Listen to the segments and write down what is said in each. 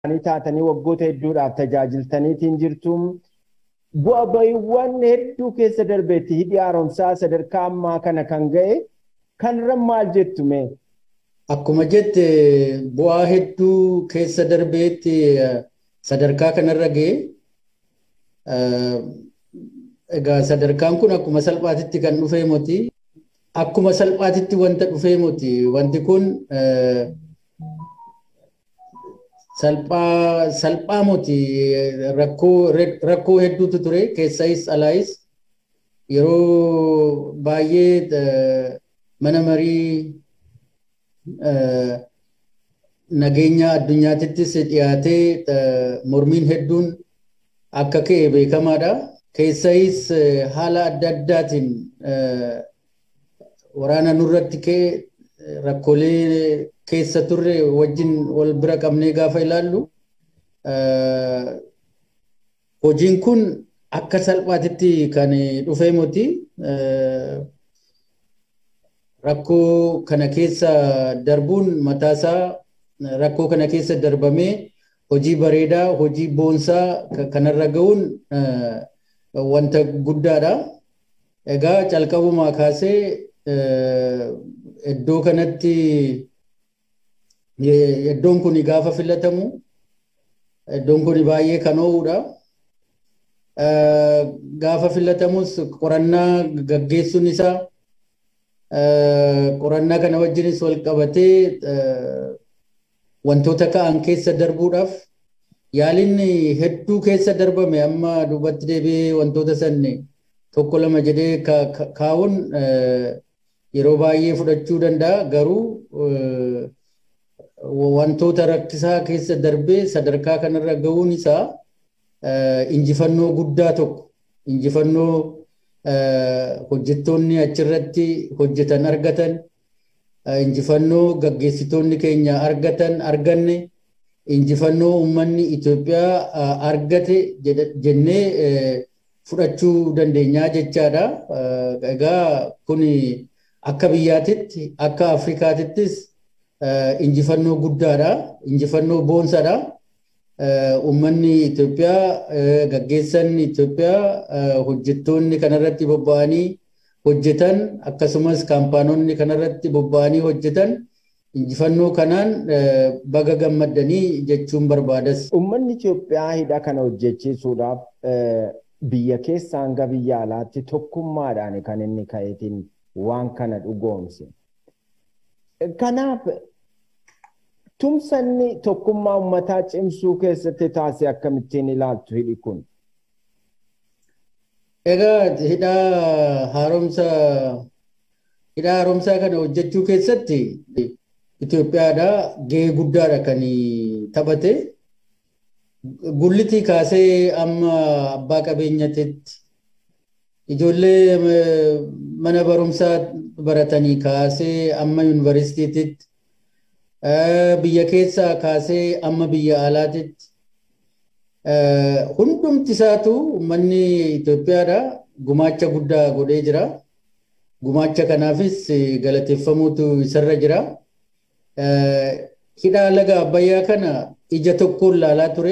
taatanii waggoota hedduudhaaf tajaajiltaniitiin jirtu. Bu'a ba'iiwwan hedduu keessa darbeetti hidhi haaromsaa sadarkaa ammaa kana kan ga'e kanarra maal jettu mee? Akkuma jette bu'aa hedduu keessa darbeetti sadarkaa kanarra ga'e. Egaa sadarkaan kun akkuma salphaatitti kan dhufee moti. Akkuma salphaatitti wanta dhufee moti. Wanti kun salphaa salphaa moti rakkoo rakkoo hedduutu ture keessayis alaayis yeroo baay'ee mana marii nageenya addunyaatittis dhiyaatee mormiin hedduun akka ka'e beekamaadha. Keessayis haala adda addaatiin waraana nurratti ka'e rakkoolee keessa turre wajjin wal bira qabnee gaafa ilaallu hojiin kun akka salphaatitti kan dhufee moti rakkoo kana keessa darbuun mataasaa rakkoo kana keessa darbamee hojii bareedaa hojii boonsaa kanarra ga'uun wanta guddaadha. Egaa calqabumaa kaasee iddoo kanatti iddoon kun gaafa filatamu iddoon kun baay'ee kan oowudha. Gaafa filatamus qorannaa gaggeessuun isaa qorannaa kana wajjinis wal qabatee wantoota ka'an keessa darbuudhaaf yaaliin hedduu keessa darbame amma duubatti deebi'ee wantoota sanne tokko lama jedhee kaa'uun yeroo baay'ee fudhachuu danda'a garuu wantoota rakkisaa keessa darbee sadarkaa kanarra ga'uun isaa injifannoo guddaa tokko injifannoo hojjettoonni achirratti hojjetan argatan injifannoo gaggeessitoonni keenya argatan arganne injifannoo uummanni Itoophiyaa argate jennee fudhachuu dandeenyaa jechaadha. Egaa kun akka biyyaatitti akka Afrikaatittis injifannoo guddaadha. Injifannoo boonsaadha. Uummanni Itoophiyaa gaggeessan Itoophiyaa hojjettoonni kanarratti bobba'anii hojjetan akkasumas kaampaanonni kanarratti bobba'anii hojjetan injifannoo kanaan baga gammaddanii jechuun barbaadas. Uummanni Itoophiyaa hidha kana hojjechiisuudhaaf biyya keessa hanga biyya alaatti tokkummaadhaan kan inni ka'eetiin waan kana dhugoomse. Kanaaf tumsanni tokkummaa uummataa cimsuu keessatti taasise akkamittiin ilaaltu hidhi kun? Egaa hidha haaromsa hidha haaromsaa kana hojjechuu keessatti Itoophiyaadha gahee guddaadha kan taphate. Gullitii kaasee amma abbaa qabeenyatitti ijoollee mana barumsaa baratanii kaasee amma yuunivarsiitiitti biyya keessaa kaasee amma biyya alaatitti hundumti isaatu uummanni Itoophiyaadha gumaacha guddaa godhee jira. Gumaacha kanaafis galateeffamuutu isarra jira. Hidha laga Abbayyaa kana ija tokkoon laalaa ture.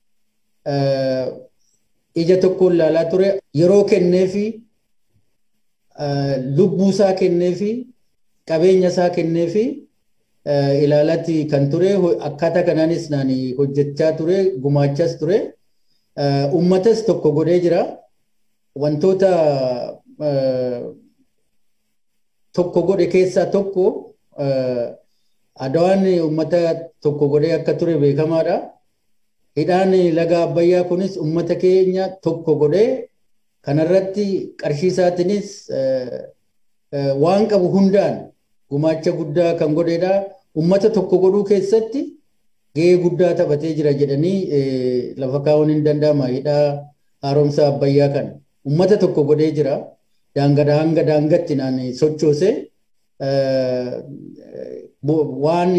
Ija tokkoon laalaa ture. Yeroo kenneefi lubbuu isaa kenneefi qabeenya isaa kenneefi ilaalatti kan ture akkaataa kanaanis naan hojjechaa ture gumaachas ture uummatas tokko godhee jira wantoota tokko godhe keessaa tokko adawaan uummata tokko godhee akka ture beekamaadha. Hidhaan laga Abbayyaa kunis uummata keenya tokko godhee kanarratti qarshii isaatiinis waan qabu hundaan gumaacha guddaa kan godheedha. Uummata tokko godhuu keessatti gahee guddaa taphatee jira jedhanii lafa kaa'uun hin danda'ama hidhaa haaromsa Abbayyaa kana. Uummata tokko godhee jira. Daangadhaa hanga daangatti naan sochoose waan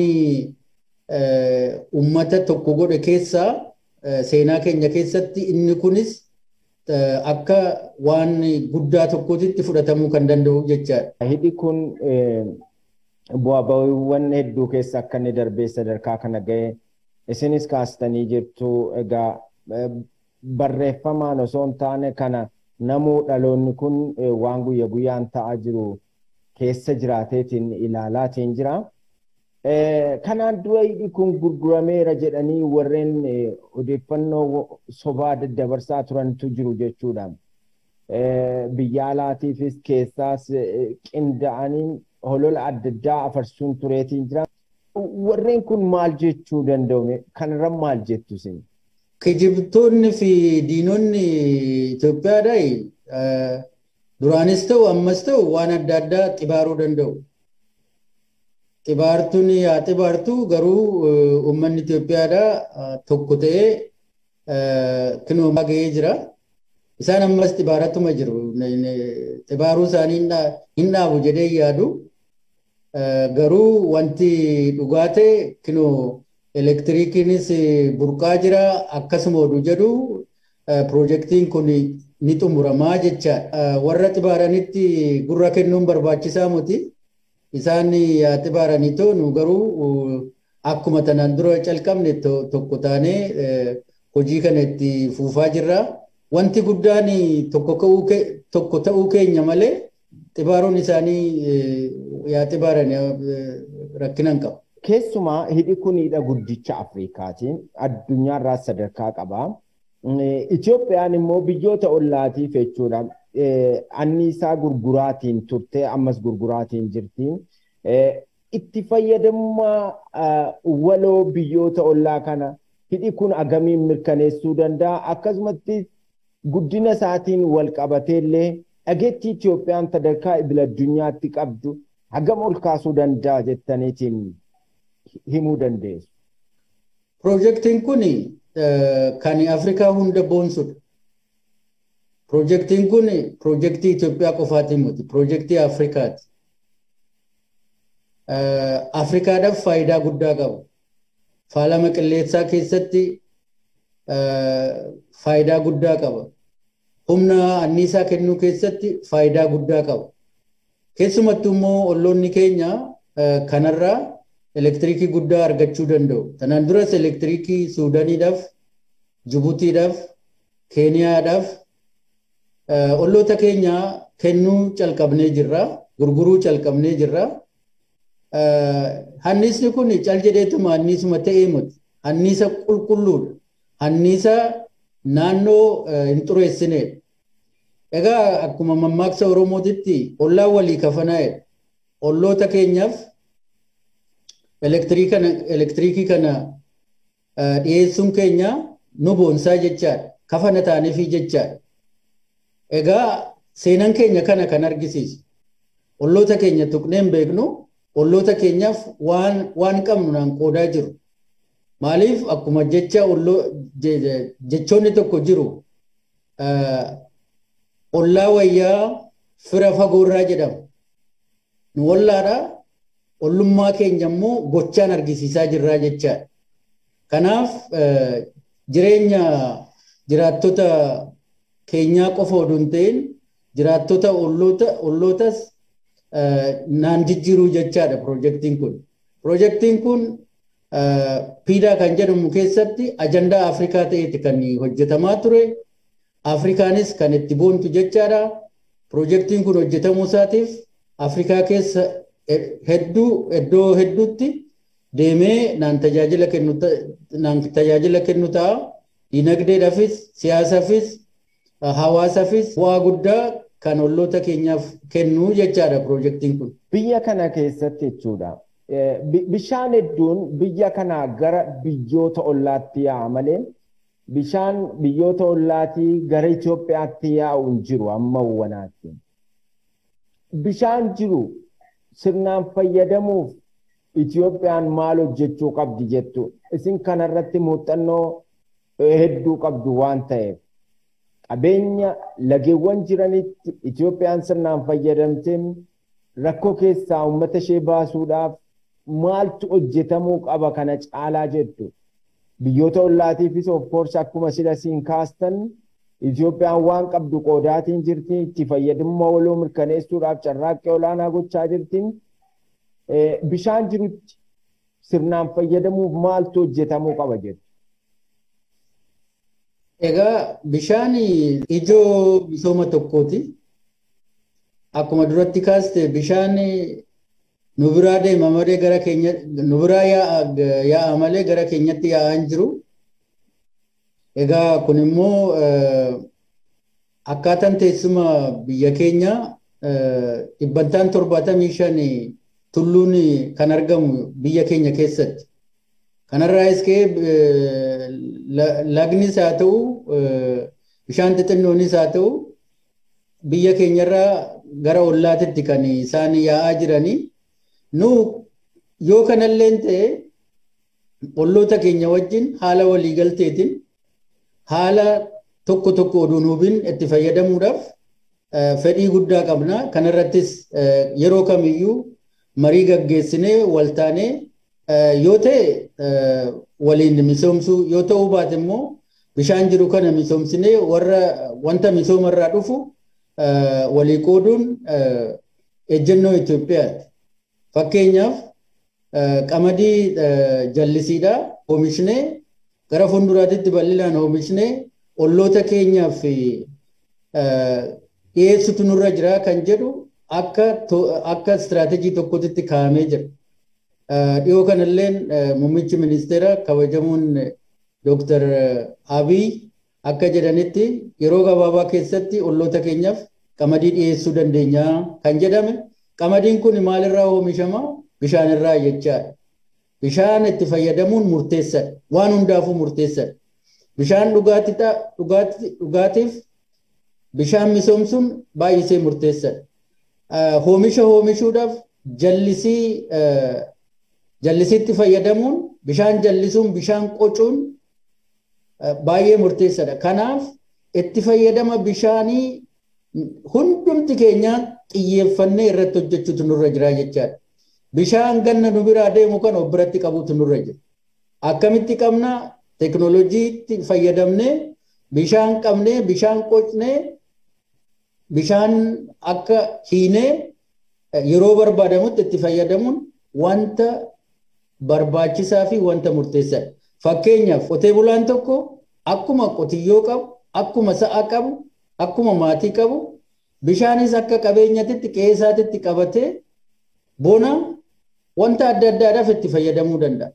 uummata tokko godhe keessaa seenaa keenya keessatti inni kunis akka waan guddaa tokkootitti fudhatamuu kan danda'u jechaadha. Hidhi kun bu'aa ba'iiwwan hedduu keessa akka inni darbee sadarkaa kana ga'e isinis kaastanii jirtu egaa barreeffamaan osoo hin taane kana namuu dhaloonni kun waan guyya guyyaan ta'aa jiru keessa jiraateetiin ilaalaatiin jira. Kanaan dura hidhi kun gurgurameera jedhanii warreen odeeffannoo sobaa daddabarsaa turantu jiru jechuudha. Biyya alaatiifis keessaas qinda'anii holola adda addaa afarsuun tureetiin jira. Warreen kun maal jechuu danda'u? Kanarra maal jettu isin? Kijibtoonni fi diinonni Itoophiyaadhaa duraanis ta'u ammas ta'u waan adda addaa xibaaruu danda'u. Xibaartuun haa xibaartu garuu uummanni Itoophiyaadhaa tokko ta'ee kinoomaa gahee jira. Isaan ammas xibaaratuma jiru. Xibaaruu isaanii hin dhaabu jedhee yaadu. Garuu wanti dhugaa ta'e kinoo elektiriikiinis burqaa jira akkasuma oduu jedhu piroojeektiin kun ni xumuramaa jechaadha. Warra xibaaranitti gurra kennuun barbaachisaa miti. Isaan haa xibaaranii ta'u garuu akkuma tanaan dura calqabne tokko taanee hojii kana itti fuufaa jirra. Wanti guddaan tokko ta'uu keenya malee xibaaruun isaanii yaa xibaaran rakkina hin qabu. Keessumaa hidhi kun hidha guddicha Afrikaatiin addunyaarraa sadarkaa qaba. Itoophiyaan immoo biyyoota ollaatiif jechuudha. Anniisaa gurguraatiin turtee ammas gurguraatiin jirti. Itti fayyadamummaa waloo biyyoota ollaa kana hidhi kun agamiin mirkaneessuu danda'a. Akkasumatti guddina isaatiin wal qabateellee dhageettii Itoophiyaan sadarkaa idil addunyaatti qabdu hagam ol kaasuu danda'a jettaniitiin himuu dandeessu. Piroojeektiin kun kan Afrikaa hunda boonsudha. Piroojeektiin kun piroojeektii Itoophiyaa qofaatiin miti. Piroojeektii Afrikaati. Afrikaadhaaf faayidaa guddaa qaba. Faalama qilleensaa keessatti faayidaa guddaa qaba. Humna anniisaa kennuu keessatti faayidaa guddaa qaba. Keessumattuu immoo olloonni keenya kanarraa elektiriikii guddaa argachuu danda'u. Tanaan duras elektiriikii Suudaaniidhaaf, Jibutiidhaaf, Keeniyaadhaaf olloota keenya kennuu calqabnee jirra. Gurguruu calqabnee jirra. Anniisni kun cal jedheetuma anniisuma ta'ee miti. Anniisa qulqulluudha. Anniisa naannoo hin xureessineedha. Egaa akkuma mammaaksa Oromootitti ollaan walii kafanaa'edha. Olloota keenyaaf elektiriikii kana dhiyeessuun keenya nu boonsaa jechaadha. Kafana taaneefii jechaadha. Egaa seenaan keenya kana kan argisiisu. Olloota keenya tuqnee hin beeknu olloota keenyaaf waan qabnu naan qoodaa jiru. Maaliif akkuma jecha jechoonni tokko jiru ollaa wayyaa fira fagoorraa jedhama. Nu ollaadhaa ollummaa keenya immoo gochaan argisiisaa jirraa jechaadha. Kanaaf jireenya jiraattota keenyaa qofa oduu hin ta'in jiraattota ollootas naan jijjiiruu jechaadha piroojeektiin kun. Piroojeektiin kun piidaa kan jedhamu keessatti ajandaa Afrikaa ta'eeti kan hojjetamaa ture. Afrikaanis kan itti boontu jechaadha. Piroojeektiin kun hojjetamuu isaatiif Afrikaa keessa hedduu iddoo hedduutti deemee naan tajaajila kennu naan tajaajila kennu ta'a. Dinagdeedhaafis siyaasaafis hawaasaafis bu'aa guddaa kan olloota keenyaaf kennu jechaadha piroojeektiin kun. Biyya kana keessatti jechuudha. Bishaan hedduun biyya kanaa gara biyyoota ollaatti yaa'a malee bishaan biyyoota ollaatii gara Itoophiyaatti yaa'u hin jiru amma wanaatti. Bishaan jiru sirnaan fayyadamuuf Itoophiyaan maal hojjechuu qabdi jettu isin kanarratti muuxannoo hedduu qabdu waan ta'eef qabeenya lageewwan jiranitti Itoophiyaan sirnaan fayyadamteen rakkoo keessaa uummata ishee baasuudhaaf maaltu hojjetamuu qaba kana caalaa jettu. Biyyoota ollaatiifis of course akkuma sila siin kaastan Itoophiyaan waan qabdu qoodaatiin jirti itti fayyadamummaa waloo mirkaneessuudhaaf carraaqqii olaanaa gochaa jirtiin bishaan jirutti sirnaan fayyadamuuf maaltu hojjetamuu qaba jettu? Egaa bishaan ijoo misooma tokkooti. Akkuma duratti kaaste bishaan nu biraa deema malee gara keenya nu biraa yaa'a malee gara keenyatti yaa'aa hin jiru. Egaa kun immoo akkaataan teessuma biyya keenya dhibbantaan torbaatamii shan tulluun kan argamu biyya keenya keessatti. Kanarraas ka'ee lagnis haa ta'u bishaan xixinnoonis haa ta'u biyya keenyarraa gara ollaatitti kan isaan yaa'aa jiranii. Nu yoo kanallee ta'e olloota keenya wajjin haala waliigalteetiin haala tokko tokko oduu nuubiin itti fayyadamuudhaaf fedhii guddaa qabna. Kanarrattis yeroo kamiyyuu marii gaggeessinee waltaanee yoo ta'e waliin misoomsuu yoo ta'uu baate immoo bishaan jiru kana misoomsinee warra wanta misoomarraa dhufu walii qooduun ejjennoo Itoophiyaati. Fakkeenyaaf qamadii jallisiidhaa oomishnee gara fuulduraatitti bal'inaan oomishnee olloota keenyaaf dhiyeessutu nurra jira kan jedhu akka akka istiraatejii tokkotti kaa'amee jira. Dhiyoo kanalleen muummichi ministeera kabajamuun Dooktar Abiy akka jedhanitti yeroo gabaabaa keessatti olloota keenyaaf qamadii dhiyeessuu dandeenya kan jedhame qamadiin kun maalirraa oomishama bishaanirraa jechaadha. Bishaan itti fayyadamuun murteessadha. Waan hundaafuu murteessadha. Bishaan dhugaatiif bishaan misoomsuun baay'isee murteessadha. Oomisha oomishuudhaaf jallisii jallisiitti fayyadamuun bishaan jallisuun bishaan qocuun baay'ee murteessadha. Kanaaf itti fayyadama bishaanii hundumti keenya xiyyeeffannee irratti hojjechuutu nurra jira jechaadha. Bishaan ganna nu biraa deemu kan of biratti qabuutu nurra jira. Akkamitti qabna teknooloojiitti fayyadamnee bishaan qabnee bishaan qocnee bishaan akka hiinee yeroo barbaadamutti itti fayyadamuun wanta barbaachisaa fi wanta murteessaadha. Fakkeenyaaf qotee bulaan tokko akkuma qotiyyoo qabu, akkuma sa'a qabu, akkuma maatii qabu, bishaanis akka qabeenyatitti qe'eesaatitti qabatee bona wanta adda addaadhaaf itti fayyadamuu danda'a.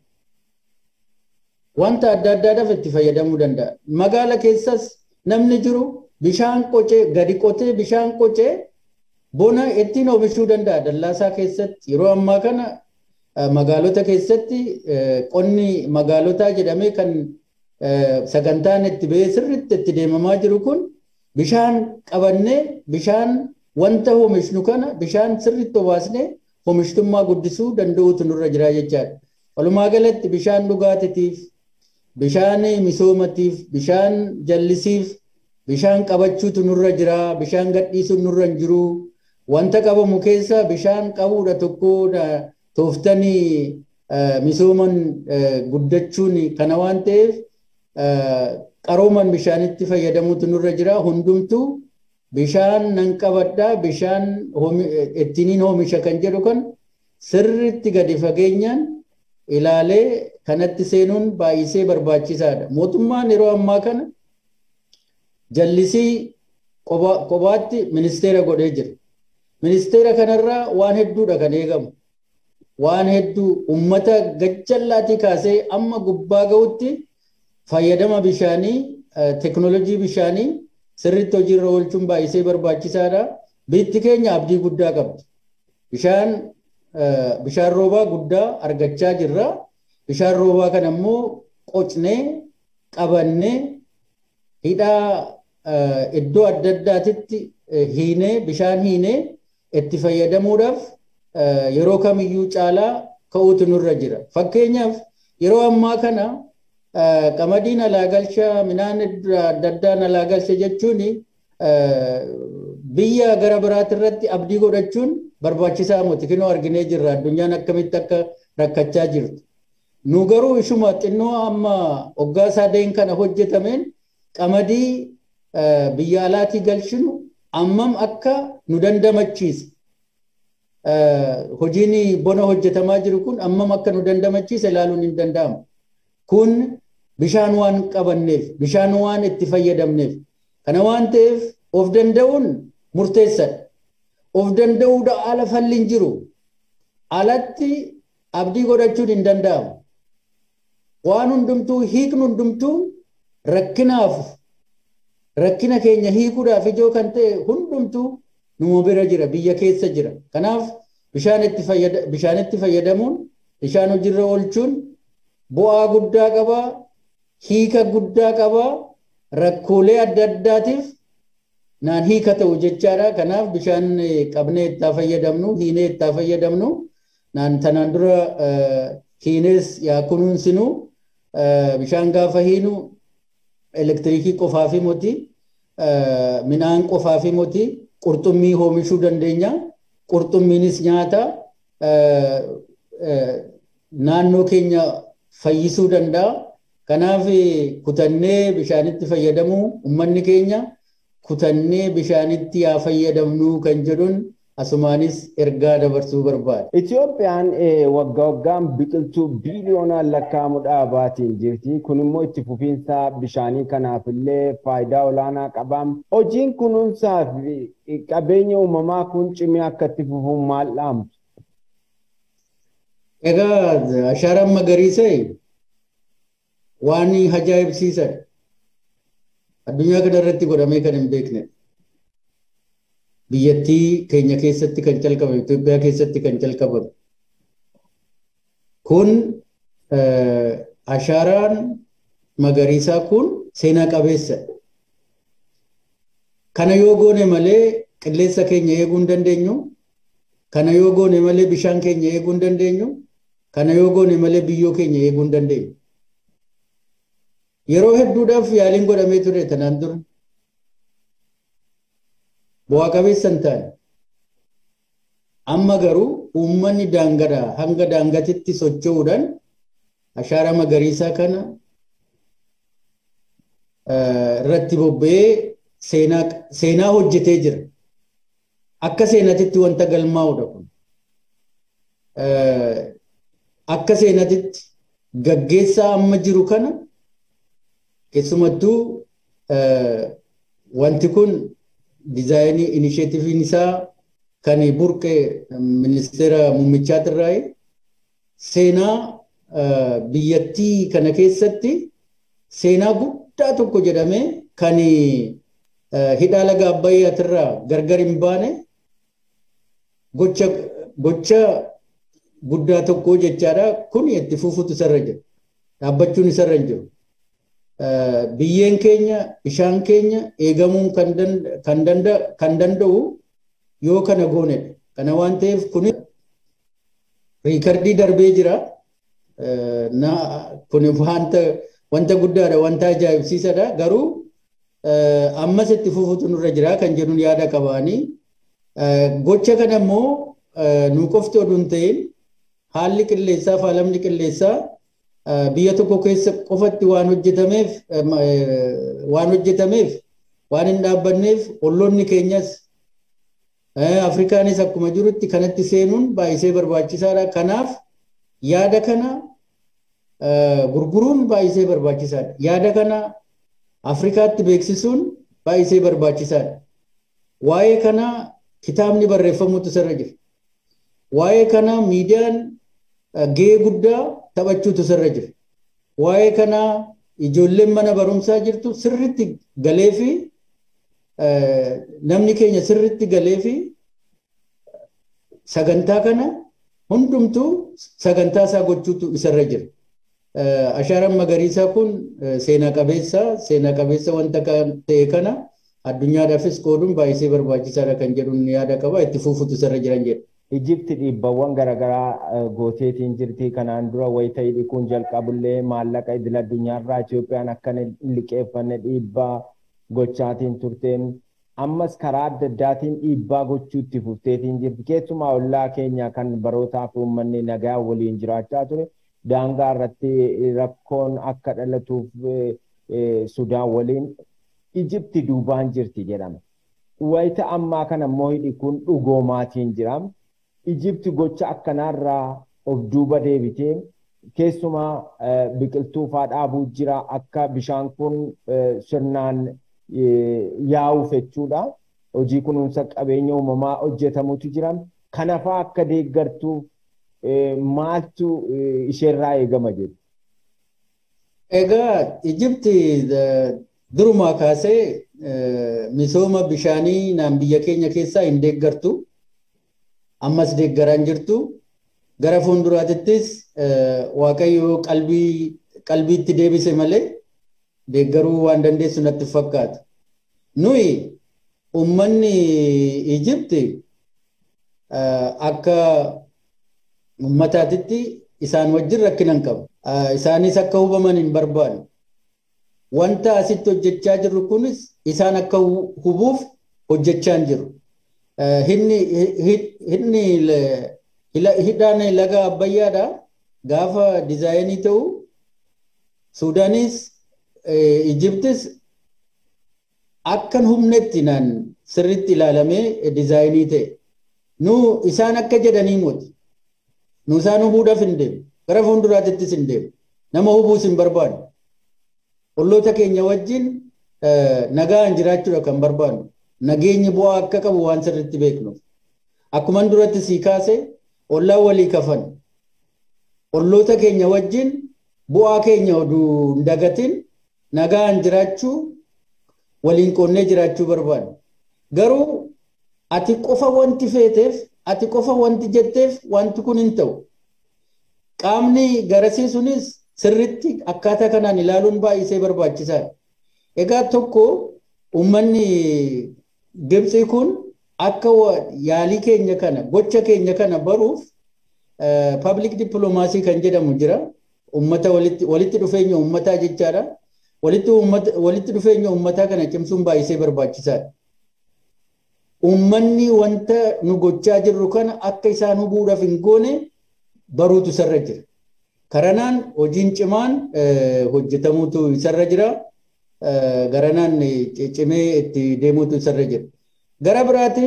Wanta adda addaadhaaf itti fayyadamuu danda'a. Magaala keessas namni jiru bishaan qocee gadi qotee bishaan qocee bona ittiin oomishuu danda'a. Dallaasaa keessatti yeroo ammaa kana magaalota keessatti qonni magaalotaa jedhamee kan sagantaan itti ba'ee sirriitti itti deemamaa jiru kun bishaan qabannee bishaan wanta oomishnu kana bishaan sirriitti obaasnee oomishtummaa guddisuu danda'uutu nurra jira jechaadha. Walumaa galatti bishaan dhugaatiitiif, bishaan misoomatiif, bishaan jallisiif, bishaan qabachuutu nurra jira, bishaan gadhiisuun nurra hin jiru. Wanta qabamu keessa bishaan qabuudha tokko tooftanii misooman guddachuun kana waan ta'eef qarooman bishaanitti fayyadamuutu nurra jira. Hundumtuu bishaan nan qabadhaa bishaan ittiin oomisha kan jedhu kan sirriitti gadi fageenyaan ilaalee kanatti seenuun baay'isee barbaachisaadha. Mootummaan yeroo ammaa kana jallisii kophaatti ministeera godhee jira. Ministeera kanarraa waan hedduudha kan eegamu. Waan hedduu uummata gajjallaatii kaasee amma gubbaa ga'utti fayyadama bishaanii teknoolojii bishaanii sirriitti hojiirra oolchuun baay'isee barbaachisaadha. Biyyi keenya abdii guddaa qabdi. Bishaan bishaan roobaa guddaa argachaa jirra. Bishaan roobaa kana immoo qocnee qabannee hidhaa iddoo adda addaatitti hiinee bishaan hiinee itti fayyadamuudhaaf yeroo kamiyyuu caalaa ka'uutu nurra jira. Fakkeenyaaf yeroo ammaa kana qamadiin alaa galcha midhaan adda addaan alaa galcha jechuun biyya gara biraati irratti abdii godhachuun barbaachisaa miti kunoo arginee jirra addunyaan akkamitti akka rakkachaa jirtu. Nu garuu ishuma xinnoo amma waggaa sadeen kana hojjetameen qamadii biyya alaatii galchinu ammam akka nu dandamachiisa. hojiin bona hojjetamaa jiru kun ammam akka nu dandamachiise ilaaluun hin danda'amu. Kun bishaan waan qabanneef, bishaan waan itti fayyadamneef. Kana waan ta'eef of danda'uun murteessadha. Of danda'uudha ala falli hin jiru. Alatti abdii godhachuun hin danda'amu. Waan hundumtuu hiiknu hundumtuu rakkinaaf rakkina keenya hiikuudhaaf ijoo kan ta'e hundumtuu numa bira jira biyya keessa jira. Kanaaf bishaan itti fayyadamuun bishaan hojiirra oolchuun bu'aa guddaa qabaa, hiika guddaa qabaa, rakkoolee adda addaatiif naan hiika ta'u jechaadha. Kanaaf bishaan qabnee itti fayyadamnu, hiinee itti fayyadamnu, naan tanaan dura hiinees yaa kunuunsinu bishaan gaafa hiinu elektiriikii qofaafi moti midhaan qofaafi moti qurxummii oomishuu dandeenya. Qurxummiinis nyaata naannoo keenya fayyisuu danda'a. Kanaaf kutannee bishaanitti fayyadamuu uummanni keenya kutannee bishaanitti yaa fayyadamnu kan jedhuun asumaanis ergaa dabarsuu barbaada. Itoophiyaan waggaa waggaan biqiltuu biiliyoonaan lakkaa'amu dhaabaatiin jirti. Kun immoo itti fufiinsa bishaanii kanaaf illee faayidaa olaanaa qaba. Hojiin kunuunsaa fi qabeenya uumamaa kun cimee akka itti fufu maal dhaamtu? Egaa ashaaraan magariisaa waan ajaa'ibsiisan addunyaa kana irratti godhamee kan hin beekne. biyyattii keenya keessatti kan calqabame Itoophiyaa keessatti kan calqabame. Kun ashaaraan magariisaa kun seenaa qabeessa. Kana yoo goone malee qilleensa keenya eeguu hin dandeenyu. Kana yoo goone malee bishaan keenya eeguu hin dandeenyu. Kana yoo goone malee biyyoo keenya eeguu hin dandeenyu. Yeroo hedduudhaaf yaaliin godhamee ture tanaan dura. bu'aa qabeessa hin taane. Amma garuu uummanni daangadhaa hanga daangatitti socho'uudhaan ashaara magariisaa kana irratti bobba'ee seenaa hojjetee jira. Akka seenatitti wanta galmaa'udha kun. Akka seenatitti gaggeessaa amma jiru kana keessumattuu wanti kun dizaayinii inisheetiiviin isaa kan burqe ministeera muummichaa seenaa biyyattii kana keessatti seenaa guddaa tokko jedhamee kan hidhaa laga abbayyaatirraa gargar hin baane gocha guddaa tokko jechaadha kun itti fufuutu isarra jira dhaabbachuun isarra hin jiru. biyyeen keenya bishaan keenya eegamuun kan danda'u yoo kana goonedha. Kana waan ta'eef kun riikardii darbee jira. Kun wanta wanta guddaadha wanta ajaa'ibsiisadha garuu ammas itti fufuutu nurra jira kan jedhuun yaada qabaanii gocha kana immoo nu qofti oduu hin ta'in haalli qilleensaa fi haalamni qilleensaa biyya tokko keessa qofatti waan hojjetameef waan hojjetameef waan hin dhaabbanneef olloonni keenyas Afrikaanis akkuma jirutti kanatti seenuun baay'isee barbaachisaadha. Kanaaf yaada kana gurguruun baay'isee barbaachisaadha. Yaada kana Afrikaatti beeksisuun baay'isee barbaachisaadha. Waa'ee kana kitaabni barreeffamutu sirra jira. Waa'ee kana miidiyaan gahee guddaa taphachuutu sirra jira. Waa'ee kana ijoolleen mana barumsaa jirtu sirriitti galee fi namni keenya sirriitti galee fi sagantaa kana hundumtuu sagantaa isaa gochuutu isarra jira. Ashaaraan magariisaa kun seenaa qabeessa seenaa qabeessa wanta ta'e kana addunyaadhaafis qooduun baay'isee barbaachisaadha kan jedhuun yaada qaba itti fufuutu isarra jiran jedha. Ijipti dhiibbawwan garaagaraa gooteetiin jirti kanaan dura wayita hidhikuun jalqabullee maallaqa idil addunyaarraa Itoophiyaan akka liqeeffanne dhiibbaa gochaatiin turteen ammas karaa adda addaatiin dhiibbaa gochuutti fufteetiin jirti keessumaa ollaa keenya kan barootaaf uummanni nagaa waliin jiraachaa ture daangaa irratti rakkoon akka dhalatuuf Sudaan waliin Ijipti duubaan jirti jedhama. Wayita ammaa kana immoo hidhi kun dhugoomaatiin jira. Ijipti gocha akkanaarraa of duuba deebitee keessumaa biqiltuu faa dhaabuu jira akka bishaan kun sirnaan yaa'uuf jechuudha. Hojii kunuunsa qabeenya uumamaa hojjetamutu jira. Kanafaa akka deeggartuuf maaltu isheerraa eegama jedhu? Egaa Ijipti durumaa kaasee misooma bishaanii naan biyya keenya keessaa hin deeggartu. Ammas deeggaraan jirtu. Gara fuulduraatittis Waaqayyo qalbii qalbiitti deebise malee deeggaruu waan dandeessu natti fakkaata. Nuyi uummanni Ijipti akka uummataatitti isaan wajjin rakkina hin qabu. Isaanis akka hubaman hin barbaadu. Wanta asitti hojjechaa jirru kunis isaan akka hubuuf hojjechaa hin jiru. Hidni hidhaan laga Abbayyaadha gaafa dizaayinii ta'u Suudaanis Ijiptis akkan humnetti naan sirritti ilaalamee dizaayinii ta'e. Nu isaan akka jedhanii moti. Nu isaan hubuudhaaf hin deemu. Gara fuulduraattis hin deemu. Nama hubuus hin barbaadu. Olloota keenya wajjin nagaan jiraachuudha kan barbaadu. Nageenyi bu'aa akka qabu waan sirriitti beeknuuf. Akkuman duratti sii kaase ollaan walii kafan. Olloota keenya wajjin bu'aa keenya oduu hin dagatin nagaan jiraachuu waliin qoonnee jiraachuu barbaadu. Garuu ati qofa wanti feeteef ati qofa wanti jetteef wanti kun hin ta'u. Qaamni garasii sunis sirritti akkaataa kanaan ilaaluun baay'isee barbaachisaadha. Egaa tokko uummanni Gibxii kun akka yaalii keenya kana gocha keenya kana baruuf public diplomaasii kan jedhamu jira. Uummata walitti dhufeenya uummataa jechaadha. Walitti dhufeenya uummataa kana cimsuun baay'isee barbaachisaadha. Uummanni wanta nu gochaa jirru kana akka isaan hubuudhaaf hin goone baruutu isarra jira. Karanaan hojiin cimaan hojjetamuutu isarra jira. Garanaan cimee itti deemuutu isarra jira. Gara biraatiin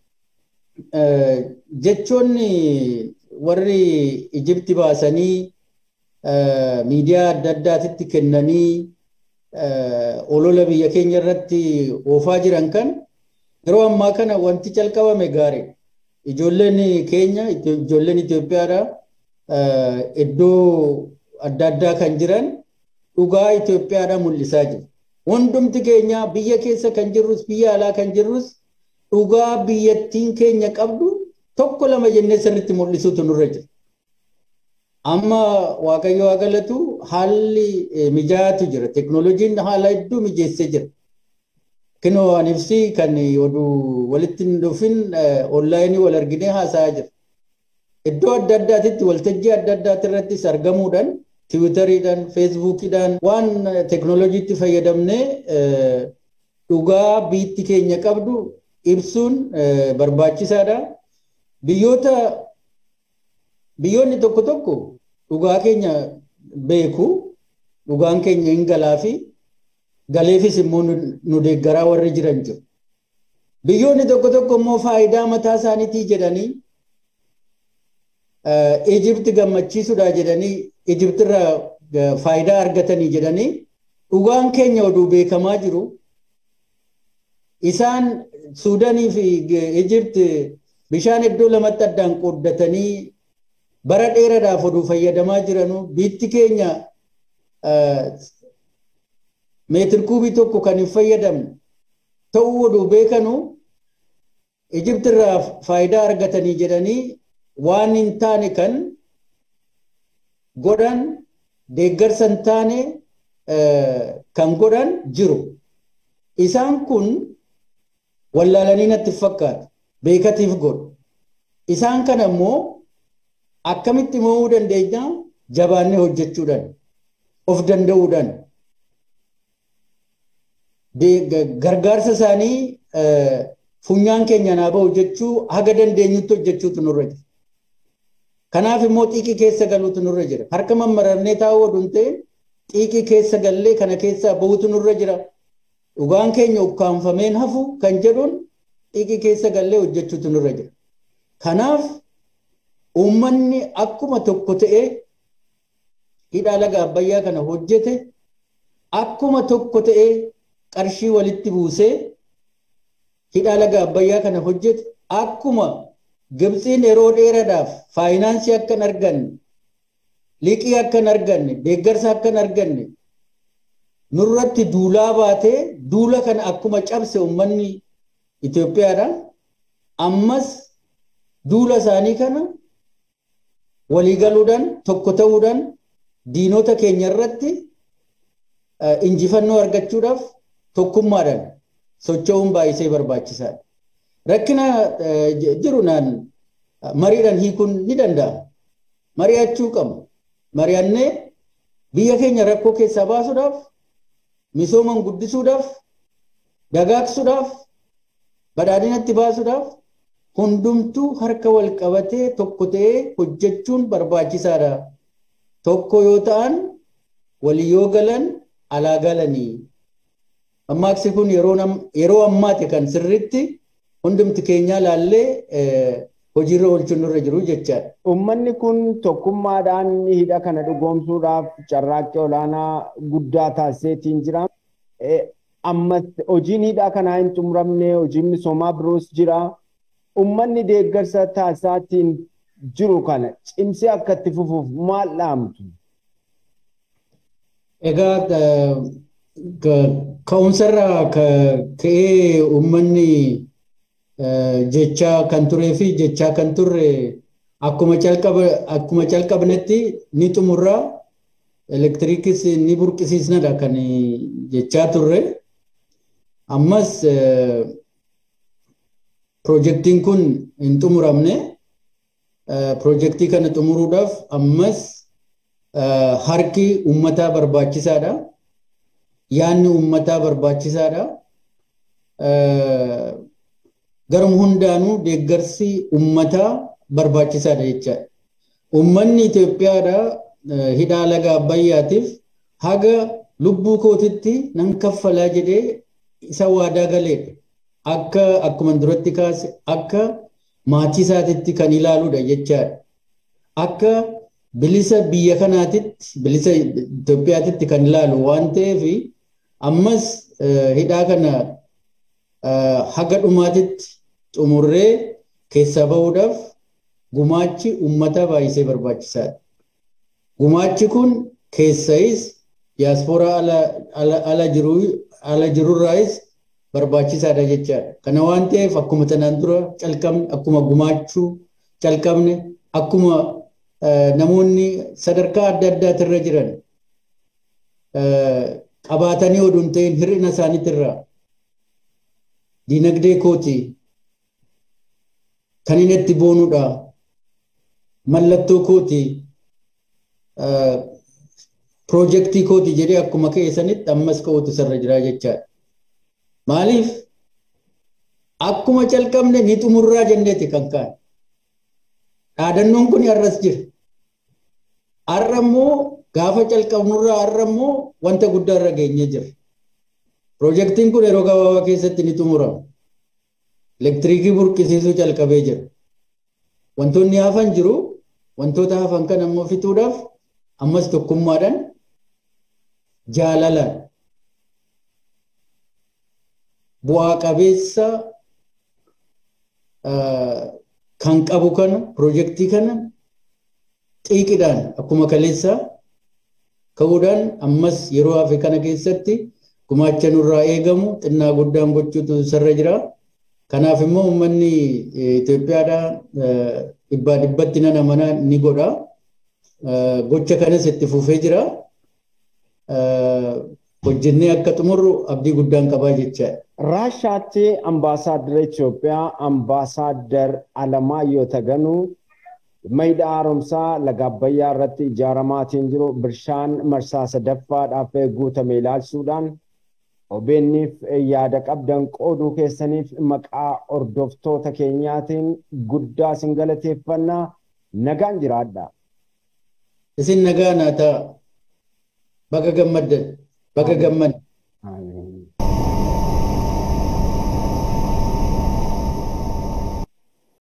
jechoonni warri Ijipti baasanii miidiyaa adda addaatitti kennanii olola biyya keenya irratti oofaa jiran kan yeroo ammaa kana wanti calqabame gaariidha. Ijoolleen keenya ijoolleen Itoophiyaadha iddoo adda addaa kan jiran dhugaa Itoophiyaadha mul'isaa jiru. Hundumti keenya biyya keessa kan jirrus biyya alaa kan jirrus dhugaa biyyattiin keenya qabdu tokko lama jennee sirriitti mul'isuutu nurra jira. Amma Waaqayyo haa galatu haalli mijaa'aatu jira. Teknooloojiin haala hedduu mijeessee jira. Kinoo ani ibsi kan oduu walitti hin dhufin onlaayinii wal arginee haasa'aa jira. Iddoo adda addaatitti waltajjii adda addaati irrattis argamuudhaan tiwutariidhaan feesbuukiidhaan waan teknooloojiitti fayyadamnee dhugaa biyyi keenya qabdu ibsuun barbaachisaadha. Biyyoota biyyoonni tokko tokko dhugaa keenya beeku dhugaan keenya hin galaa fi galeefis immoo nu deeggaraa warri jiran jiru. Biyyoonni tokko tokko immoo faayidaa mataa isaaniitii jedhanii Ijipti gammachiisuudha jedhanii Ijiptirraa faayidaa argatanii jedhanii dhugaan keenya oduu beekamaa jiru. Isaan Suudaanii fi Ijipti bishaan iddoo lamatti addaan qooddatanii bara dheeraadhaaf oduu fayyadamaa jiranu biyyi keenya meetir kuubii tokko kan hin fayyadamne ta'uu oduu beekanu Ijiptirraa faayidaa argatanii jedhanii waan hin taane kan godhan deeggarsa hin taane kan godhan jiru. Isaan kun wallaalanii natti fakkaata. Beekatiif godhu. Isaan kana immoo akkamitti mo'uu dandeenya jabaannee hojjechuudhaan of danda'uudhaan gargaarsa isaanii funyaan keenya naa ba'u jechuu haga dandeenyutti hojjechuutu nurra jira. Kanaaf immoo xiiqii keessa galuutu nurra jira. Harka mammarannee taa'uu oduu hin ta'in xiiqii keessa gallee kana keessaa bahuutu nurra jira. Dhugaan keenya ukkaanfameen hafu kan jedhuun xiiqii keessa gallee hojjechuutu nurra jira. Kanaaf uummanni akkuma tokko ta'ee hidhaa laga abbayyaa kana hojjete akkuma tokko ta'ee qarshii walitti buusee hidhaa laga abbayyaa kana hojjete akkuma Gibxiin yeroo dheeraadhaaf faayinaansii akka hin arganne liqii akka hin arganne deeggarsa akka hin arganne nurratti duulaa baatee duula kana akkuma cabse uummanni Itoophiyaadha. Ammas duula isaanii kana waliigaluudhaan tokko ta'uudhaan diinota keenya irratti injifannoo argachuudhaaf tokkummaadhaan socho'uun baay'isee barbaachisaadha. Rakkina jiru naan mariidhaan hiikuun ni danda'ama. Mari'achuu qabna. Mari'annee biyya keenya rakkoo keessaa baasuudhaaf misooman guddisuudhaaf dagaagsuudhaaf badhaadhinatti baasuudhaaf hundumtuu harka wal qabatee tokko ta'ee hojjechuun barbaachisaadha. Tokko yoo ta'an walii yoo galan alaa galanii. Ammaaksi kun yeroo ammaati kan sirriitti hundumti keenyaa laallee hojiirra oolchuun nurra jiru jechaadha. Uummanni kun tokkummaadhaan hidha kana dhugoomsuudhaaf carraaqqii olaanaa guddaa taasiseetiin jira. Ammas hojiin hidhaa kanaa hin xumuramne hojiin misoomaa biroos jira. Uummanni deeggarsa taasisaatiin jiru kana cimsee akka itti fufuuf maal dhaamtu? Egaa ka'umsarraa ka'ee uummanni jechaa kan turee fi jechaa kan turre akkuma calqabnetti ni xumurraa elektiriikis ni burqisiisnadha kan jechaa turre. Ammas Pirojektiin kun hin xumuramne pirojektii kana xumuruudhaaf ammas harki uummataa barbaachisaadha. Yaanni uummataa barbaachisaadha. Garuma hundaanuu deeggarsi uummataa barbaachisaadha jechaadha. Uummanni Itoophiyaadha hidhaa laga Abbayyaatiif haga lubbuu kootitti nan kaffalaa jedhee isa waadaa galeedha. akka akkuma duratti kaase akka maatii isaatitti kan ilaaluudha jechaadha. Akka bilisa biyya kanaatitti bilisa Itoophiyaatitti kan ilaalu waan ta'eef ammas hidhaa kana haga dhumaatitti xumurree keessaa bahuudhaaf gumaachi uummataa baay'isee barbaachisaadha. Gumaachi kun keessayis diyaaspooraa ala jirurraayis barbaachisaadha jechaadha. Kana waan ta'eef akkuma tanaan dura calqabne akkuma gumaachuu calqabne akkuma namoonni sadarkaa adda addaatirra jiran qabaatanii oduun ta'in hir'ina isaaniitirraa diinagdee kooti kan inni itti boonuudha mallattoo kooti piroojeektii kooti jedhee akkuma ka'e sanitti ammas ka'uutu sarra jira jechaadha. Maaliif akkuma calqabne ni xumurraa jenneeti kan kaa'e. Dhaadannoon kun har'as jira. Har'a immoo gaafa calqabnurraa har'a immoo wanta guddaa irra geenyee jira. Piroojeektiin kun yeroo gabaabaa keessatti ni xumurama. Elektiriikii burqisiisuu calqabee jira. Wantoonni hafan jiru wantoota hafan kan ammoo fixuudhaaf ammas tokkummaadhaan jaalalaan bu'aa qabeessa kan qabu kana piroojeektii kana xiiqidhaan akkuma kaleessaa ka'uudhaan ammas yeroo hafe kana keessatti gumaacha nurraa eegamu xinnaa guddaan gochuutu sarra jira. Kanaaf immoo uummanni Itoophiyaadhaa dhibbaa dhibbatti nan amanaa ni godha. Gocha kanas itti fufee jira. Hojjennee akka xumurru abdii guddaan qabaa jechaadha. Raashaatti ambaasaaddara Itoophiyaa ambaasaaddar Alamaayyoo Taganuu Mayda haaromsaa laga Abbayyaa irratti ijaaramaatiin jiru bishaan marsaa sadaffaadhaaf guutame ilaalchuudhaan OBN'if yaada qabdan qooduu keessaniif maqaa hordoftoota keenyaatiin guddaa isin galateeffannaa nagaan jiraadha. Isin nagaa naa ta'a. Baga gammaddan. Baga gammaddan.